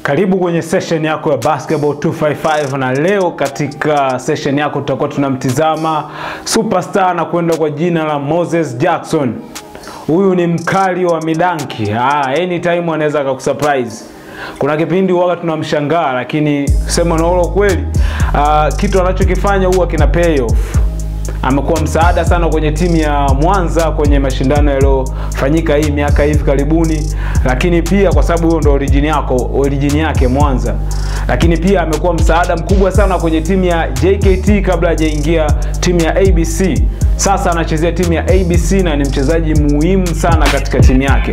Karibu kwenye session yako ya Basketball 255 na leo katika session yako tutakuwa tunamtizama superstar na kwenda kwa jina la Moses Jackson. Huyu ni mkali wa midanki. Ah, anytime anaweza akakusurprise. Kuna kipindi huwa tunamshangaa lakini sema na ulo kweli, ah, kitu anachokifanya huwa kina pay off amekuwa msaada sana kwenye timu ya Mwanza kwenye mashindano yaliyofanyika hii miaka hivi karibuni, lakini pia kwa sababu huyo ndo origin yako origin yake Mwanza, lakini pia amekuwa msaada mkubwa sana kwenye timu ya JKT kabla hajaingia timu ya ABC. Sasa anachezea timu ya ABC na ni mchezaji muhimu sana katika timu yake.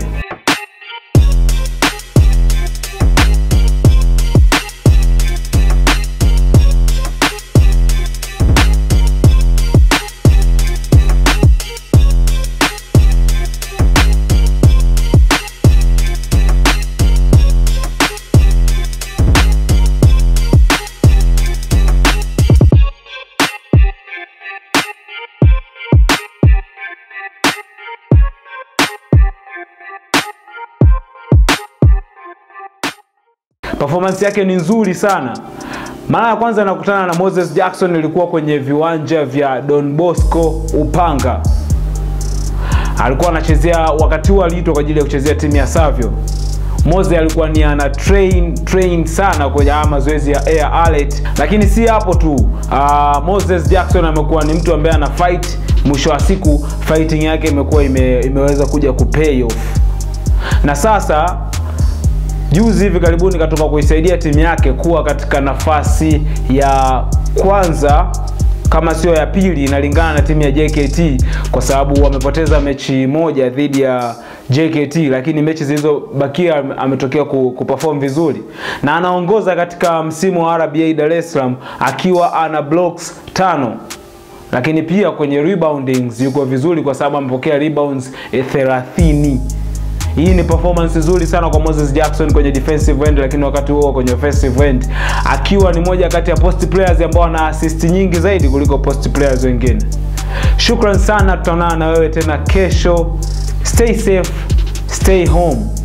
performance yake ni nzuri sana. Mara ya kwanza nakutana na Moses Jackson ilikuwa kwenye viwanja vya Don Bosco Upanga. Alikuwa anachezea wakati huo aliitwa kwa ajili ya kuchezea timu ya Savio. Moses alikuwa ni ana train train sana kwenye haya mazoezi ya air alert, lakini si hapo tu. Uh, Moses Jackson amekuwa ni mtu ambaye ana fight, mwisho wa siku fighting yake imekuwa ime, imeweza kuja kupay off na sasa juzi hivi karibuni katoka kuisaidia timu yake kuwa katika nafasi ya kwanza kama sio ya pili, inalingana na timu ya JKT kwa sababu wamepoteza mechi moja dhidi ya JKT, lakini mechi zilizobakia ametokea kuperform vizuri na anaongoza katika msimu wa RBA Dar es Salaam akiwa ana blocks tano lakini pia kwenye reboundings yuko vizuri kwa sababu amepokea rebounds 30. Hii ni performance nzuri sana kwa Moses Jackson kwenye defensive end, lakini wakati huo kwenye offensive end akiwa ni moja kati ya post players ambao wana assist nyingi zaidi kuliko post players wengine. Shukran sana, tutaonana na wewe tena kesho. Stay safe, stay home.